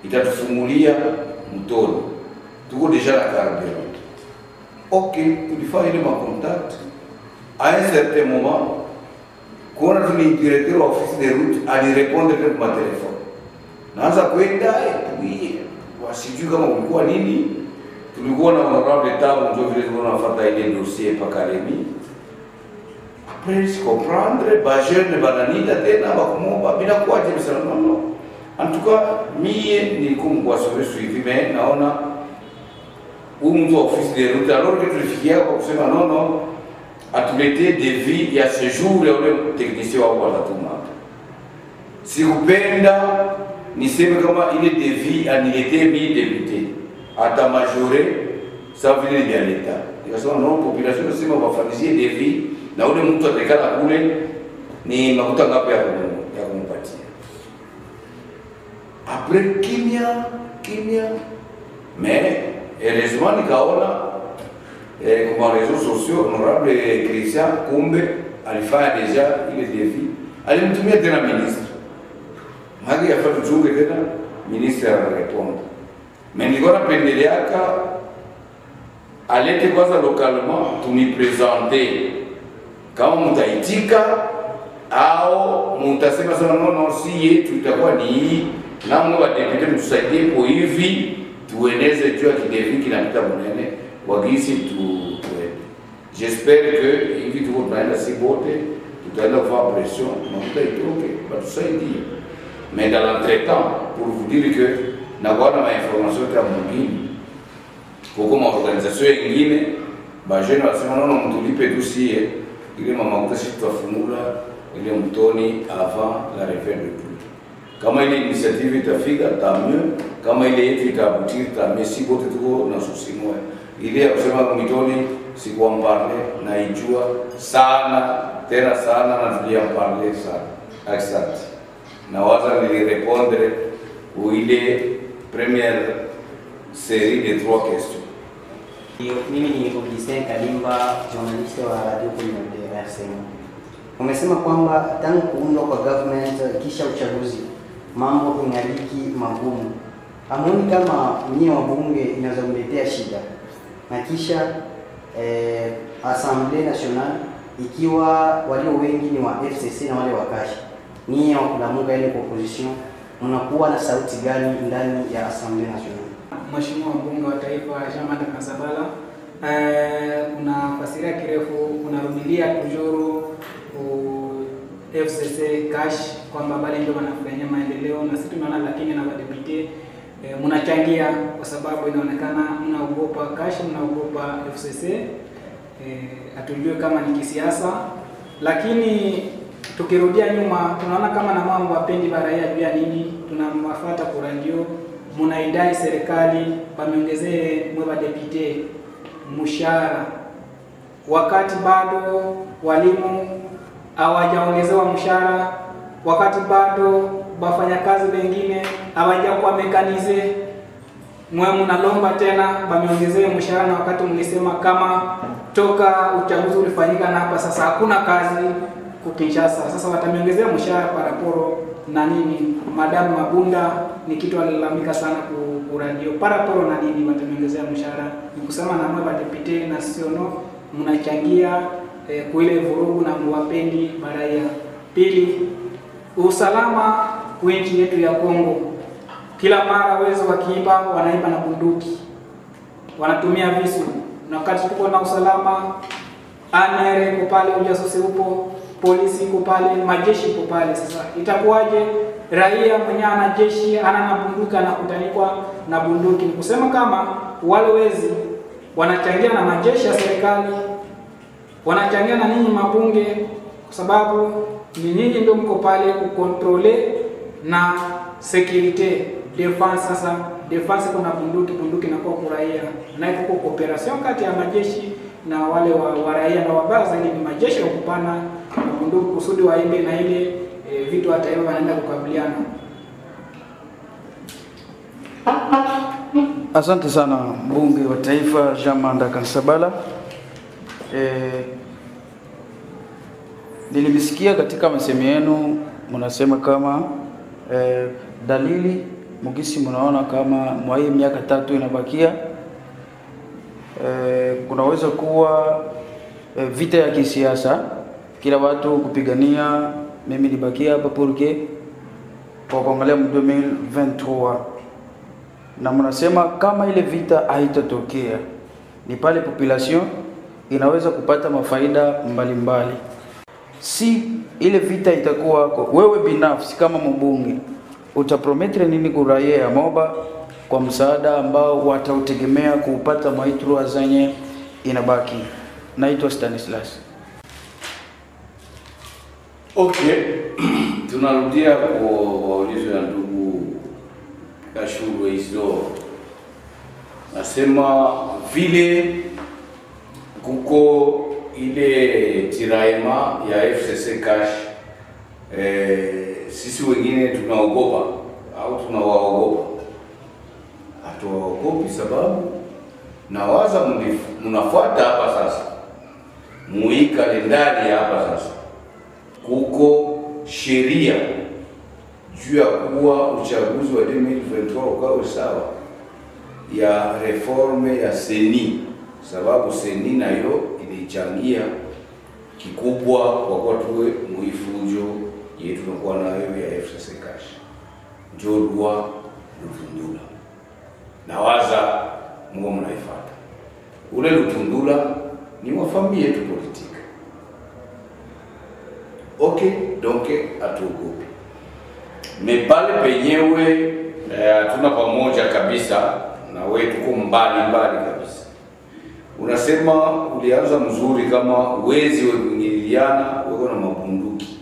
itatufungulia mtoni, tuko deja na carburant. Ok, tulifanya ile macontact à un certain moment, kuona tu ni directeur wa office de route alirepondre tena kwa telefone, naanza kwenda epuie wasijui kama kulikuwa nini. Tulikuwa na honorable tabu ndio vile tulikuwa tunafuata ile dossier paka Remi après je comprendre ba jeune bananita tena bakumomba bila kuaje bisana non non en tout cas mie nilikuwa mkwasore suivi mais naona huyu mtu wa office de route alors que tulifikia kwa kusema non non atuletee devis ya séjour ya ule technicien wao watatuma sikupenda niseme kama ile devis aniletee mie député atamajore sa vile ni vya leta nikasema no population nasema wafanyizie devis na ule mtu atakala kule ni makuta ngapi ya kumu- ya kumpatia apres kimya kimya mais heureusement nikaona eh, kwa réseaux sociaux honorable Christian kumbe alifanya deja ile defi alimtumia tena ministre haki yafaa tuchunge tena ministre anareponda mais nilikuwa napendeleaka alete kwanza localement tunipresente kama mtaitika au mtasema sema no no, si yetu itakuwa ni hii, namwe wadepute mtusaidie po hivi tueneze juu ya kidevi kinapita munene kwa gisi tu tuende. J'espère que hivi tuko tunaenda si bote tutaenda kufanya pression mafuta itoke batusaidie, mais dans l'entretemps pour vous dire que nakuwa na mainformation ta mwingine kuko maorganisation yengine bajene wasema nono mtulipe tusie ile mamakuta sisi tutafungula ile mtoni avant la réveil de pluie. Kama ile initiative itafika tant mieux, kama ile yetu itabutir tant mieux, si bote tuko na susi moja. Ile ya kusema kwa mitoni sikuamparle na ijua sana tena sana na tuliamparle sana. Asante. Na waza nilirepondre ou ile première série de trois questions. Mimi ni Augustin Kalimba, journalist wa Radio Communautaire RCM. Umesema kwamba tangu kuundwa kwa government kisha uchaguzi mambo ingaliki magumu. Hamuoni kama nyie wabunge inaweza kuletea shida na kisha eh, Assemblée Nationale ikiwa walio wengi ni wa FCC na wale wa Kashi, nyie wa kulamuka ile opposition, mnakuwa na sauti gani ndani ya Assemblée Nationale? Mheshimiwa mbunge wa taifa Jean-Marc Kasabala, eh, kuna fasiria kirefu unarudilia kujuru u- FCC cash kwamba bale ndio wanafanyia maendeleo na sisi tunaona, lakini na wadepute eh, mnachangia kwa sababu inaonekana mnaogopa cash, mnaogopa FCC eh, hatujui kama ni kisiasa, lakini tukirudia nyuma tunaona kama na mambo wapendi baraia juu ya nini, tunamwafata kurandio munaidai serikali pameongezee mwe badepute mshahara, wakati bado walimu hawajaongezewa mshahara, wakati bado wafanyakazi wengine hawajakuwa mekanize mwe mnalomba tena bameongezee mshahara, na wakati mlisema kama toka uchaguzi ulifanyika na hapa sasa hakuna kazi kukinshasa. Sasa watameongezea mshahara paraporo na nini? Madamu Mabunda ni kitu alilalamika sana ku- kuradio paraporo na nini, watameongezea mshahara. Ni kusema na mwe badepite na siono mnachangia eh, kuile vurugu na muwapendi baraia. Pili, usalama wa nchi yetu ya Kongo kila mara wezi wakiiba wanaiba na bunduki, wanatumia visu, na wakati tuko na usalama, ANR iko pale, ujasusi upo, polisi iko pale, majeshi iko pale. Sasa itakuwaje raia mwenye ana jeshi ana na bunduki anakutanikwa na bunduki? Ni kusema kama wale wezi wanachangia na majeshi ya serikali, wanachangia na ninyi mabunge, kwa sababu ni nyinyi ndio mko pale kukontrole na security defense. Sasa defense kuna bunduki, bunduki inakuwa kuraia, na iko cooperation kati ya majeshi na wale wa, wa raia, na wabaya zaidi ni majeshi wa kupana na bunduki kusudi waende na ile e, vitu hata hivyo wanaenda kukabiliana. Asante sana mbunge wa taifa Jean Manda Kansabala. Eh, nilimsikia katika masemi yenu mnasema kama eh, dalili mugisi mnaona kama mwa hii miaka tatu inabakia e, kunaweza kuwa e, vita ya kisiasa, kila watu kupigania mimi nibakia hapa purke kwa kuangalia mu 2023 na mnasema kama ile vita haitatokea ni pale population inaweza kupata mafaida mbalimbali. Si ile vita itakuwa kwa wewe binafsi kama mbunge, utaprometre nini kuraia ya Moba kwa msaada ambao watautegemea kuupata maitrua zenye inabaki? Naitwa Stanislas. Okay, tunarudia kwa waulizo ya ndugu Kashuru hizo, nasema vile kuko ile tiraema ya FCC cash eh, sisi wengine tunaogopa au tunawaogopa? Hatuwaogopi sababu nawaza mnif- mnafuata hapa sasa, muhii kalendari ya hapa sasa kuko sheria juu ya kuwa uchaguzi wa 2023 ukawe sawa ya reforme ya seni, sababu seni nayo ilichangia kikubwa kwa kuwa tuwe muifujo yetu tunakuwa nayo ya FCC cash njo lwa Lutundula. Nawaza muo mnaifuata ule Lutundula ni wa familia yetu politiki Okay, donc hatuogopi. Me pale penyewe hatuna eh, pamoja kabisa na wewe, tuko mbali mbali kabisa. Unasema ulianza mzuri kama wezi we kuingiliana weko na mabunduki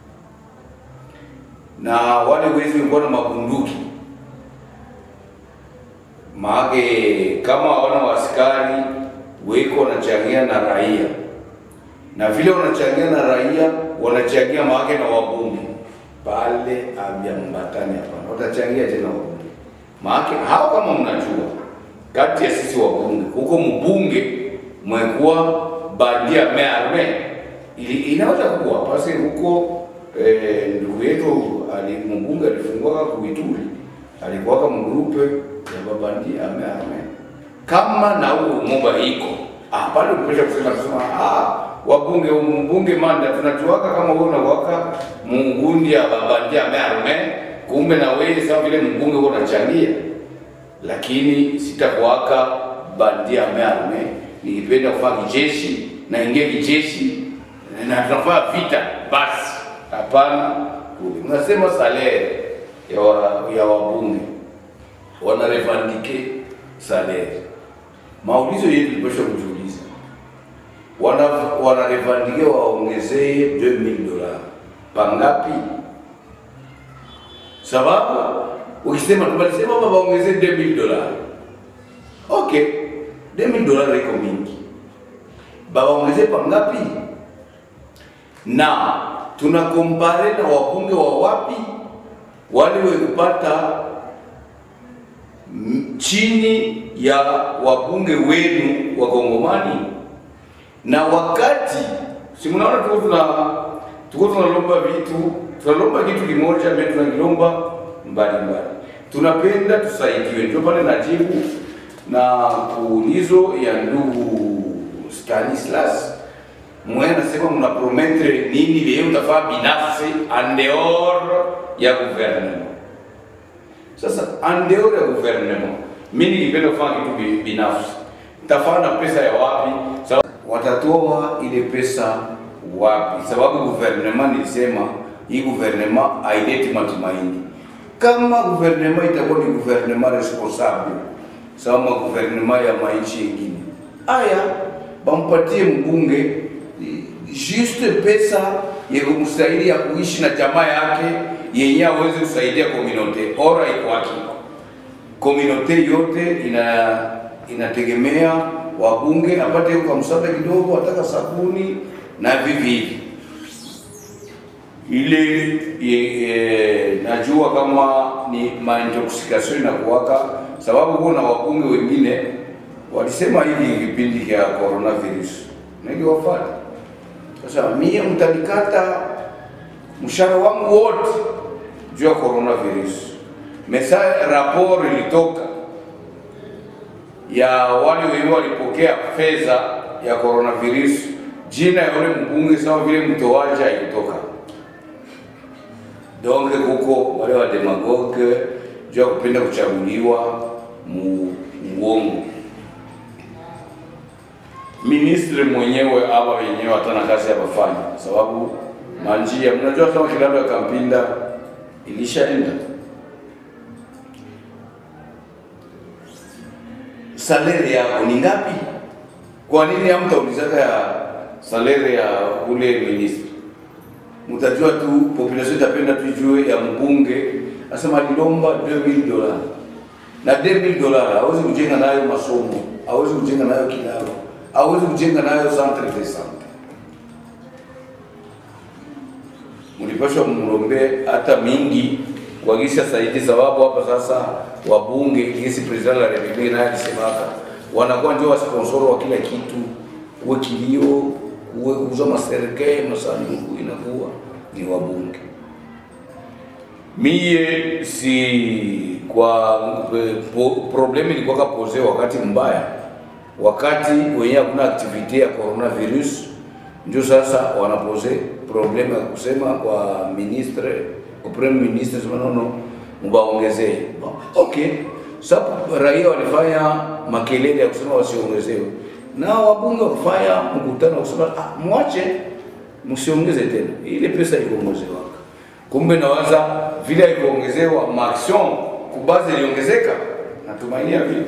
na wale wezi walikuwa na mabunduki maake, kama hawana waskari weko wanachangia na raia na vile wanachangia na raia wanachangia maake na wabunge pale avyambatani hapana, watachangia tena wabunge maake hao, kama mnajua, kati ya sisi wabunge huko mbunge mwekuwa bandia mearme ili inaweza kuwa pasi huko eh, ndugu yetu ali mbunge alifungua kuituli alikuwaka mgrupe ya babandia mearme kama na huo moba iko ah, pale upesha kusema kusema ah wabunge mbunge manda tunajuaka kama wewe unawaka mungundi ya babandia mearme kumbe na wewe sawa vile mbunge wewe unachangia, lakini sitakuwaka bandia mearme. Nilipenda kufanya kijeshi na ingia kijeshi na tunafanya vita basi, hapana. Unasema salere ya, wa, ya wabunge wanarevandike salere. Maulizo yetu tulipasha kujiuliza wana wanarevandike waongezee 2000 dola pangapi? Sababu ukisema tumalisema baba waongezee 2000 dola, okay, 2000 dola iko mingi, baba waongezee pangapi? Na tuna kompare na wabunge wa wapi wale wekupata chini ya wabunge wenu wa Kongomani na wakati si mnaona tuko tuna tuko tunalomba vitu tunalomba kitu kimoja mbele tunakilomba mbali mbali, tunapenda tusaidiwe. Ndio pale najibu na kuulizo ya ndugu Stanislas mwe nasema mna promettre nini leo utafaa binafsi andeor ya gouvernement. Sasa andeor ya gouvernement, mimi ningependa kufanya kitu binafsi, nitafanya na pesa ya wapi? Sababu watatoa ile pesa wapi? Sababu gouvernement nilisema hii gouvernement haileti matumaini. Kama gouvernement itakuwa ni gouvernement responsable sawa gouvernement ya mainchi yengine, aya bampatie mbunge juste pesa yekumstahili ya kuishi na jamaa yake yenye aweze kusaidia komunote ora ikwaki komunote yote ina inategemea wabunge apate kwa msaada kidogo, ataka sabuni na vivi hivi ile e, e, najua kama ni maintoxication inakuwaka, sababu kuna wabunge wengine walisema hivi kipindi cha coronavirus niliwafata. Sasa mie mtanikata mshahara wangu wote juu ya coronavirus, mesa rapport ilitoka ya wale wenyewe walipokea fedha ya coronavirus, jina ya yule mbunge sawa vile mtoaji haikutoka. Donc kuko wale wa demagogue juu ya kupenda kuchaguliwa mu uongo. Ministre mwenyewe aba wenyewe hatana kazi ya kufanya, sababu manjia, mnajua kama kilalo ya Kampinda ilishaenda salari yako ni ngapi? Kwa nini hamtaulizaka ya salari ya ule ministre? Mtajua tu population itapenda tu ijue ya mbunge asema alilomba 2000 dola na 2000 dola hawezi kujenga nayo masomo, hawezi kujenga nayo kilalo, hawezi kujenga nayo centre de sante. Mlipashwa mlombe hata mingi kuagisha saidi, sababu hapa sasa wabunge kisi president la republique naye alisemaka wanakuwa ndio wasponsor wa kila kitu, kuwe kilio, kuwe kuuza maserikali, masanduku, inakuwa ni wabunge. Mie si kwa po, problemu ilikuwa pose wakati mbaya, wakati wenye hakuna aktivite ya coronavirus, ndio sasa wanapose problemu ya kusema kwa ministre kwa premier ministre sema nono, mbaongezee. Okay, sasa raia walifanya makelele ya kusema wasiongezewe, na wabunge wakafanya mkutano wa kusema ah, mwache msiongeze tena, ile pesa ikuongezewa kumbe nawaza vile haikuongezewa maaction kubaze iliongezeka, natumainia vile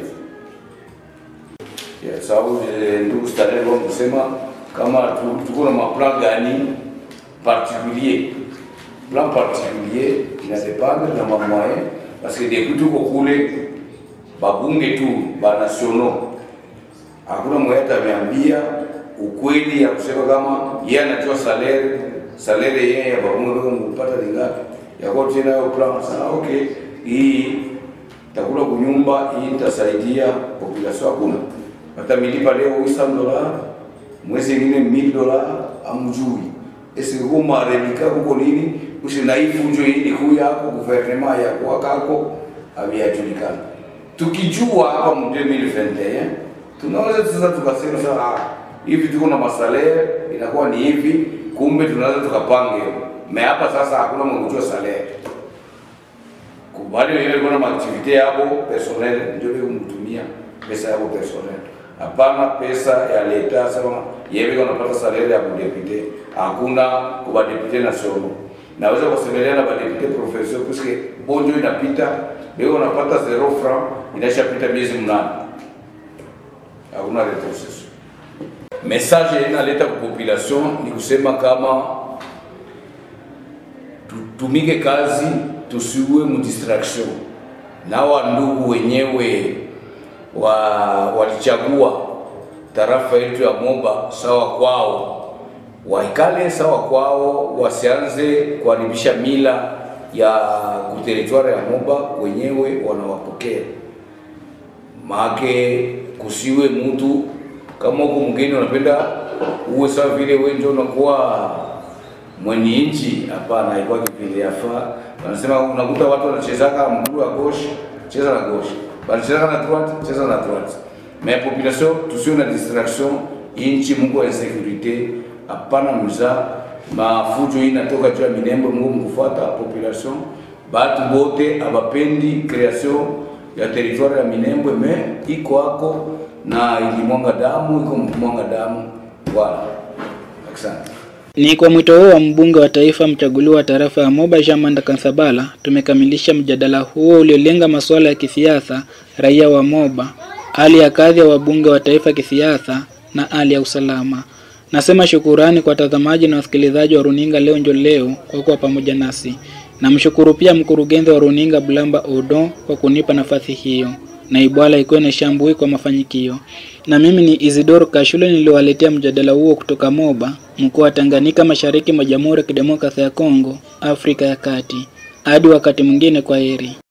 yeah, sababu eh, ndugu Stanley alikuwa kusema kama tu- tuko na maplan gani particulier plan particulier ina dépendre na mamoyen parce que depuis tuko kule babunge tu ba nationaux hakuna mmoja atameambia ukweli ya kusema kama yeye anatoa salaire salaire yeye ya babunge kama mpata ni ngapi yako tena hiyo plan sana okay hii takula kunyumba hii itasaidia population hakuna watamilipa leo 800 dola mwezi ingine 1000 dola amjui esikuko marelika kuko nini usinaifu njo ili kuya ako guvernema ya kwa kako aviajulikana tukijua hapa mu 2021 tunaweza sasa tukasema sasa ah, hivi tuko na masalere inakuwa ni hivi, kumbe tunaweza tukapange me hapa sasa hakuna mwenye salere kubali ile kuna maaktivite yabo personnel ndio ile kumtumia pesa yabo personnel hapana pesa ya leta sema yeye unapata salary ya kudepute hakuna kwa depute national naweza kusemelea na badepute professeur puisque bonjo inapita leo unapata zero franc inashapita miezi mnane hakuna retrocession message inaleta kwa population ni kusema kama tutumike kazi tusiwe mu distraction na wa ndugu wenyewe wa walichagua tarafa yetu ya Moba sawa kwao, waikale sawa kwao, wasianze kuharibisha mila ya kuteritwari ya Moba, wenyewe wanawapokea maake, kusiwe mtu kama huko mgeni unapenda uwe sawa vile wewe ndio unakuwa mwenye nchi. Hapana, haikuwa kipindi yafaa. Wanasema unakuta watu wanachezaka mguu wa gauche, cheza na gauche, wanachezaka na droite, cheza na droite. Mais population tusiwe na distraction, inchi Mungu wa insecurite, hapana mza mafujo hii inatoka juu ya minembo, Mungu mkufuata population, batu bote abapendi creation ya territoire ya Minembwe, me iko hako na ilimwanga damu, iko mkumwanga damu. Voilà, asante. Ni kwa mwito huo wa mbunge wa taifa mchaguliwa wa tarafa ya Moba Jean Kansabala tumekamilisha mjadala huo uliolenga masuala ya kisiasa, raia wa Moba, hali ya kadhi ya wabunge wa taifa kisiasa na hali ya usalama. Nasema shukurani kwa watazamaji na wasikilizaji wa runinga leo njo leo kwa kuwa pamoja nasi. Namshukuru pia mkurugenzi wa runinga Bulamba Odo kwa kunipa nafasi hiyo na Ibwala Ikwene Shambui kwa mafanikio. Na mimi ni Isidoro Kashule niliwaletea mjadala huo kutoka Moba, mkoa wa Tanganyika, mashariki mwa Jamhuri ya Kidemokrasia ya Kongo, Afrika ya Kati. Hadi wakati mwingine, kwa heri.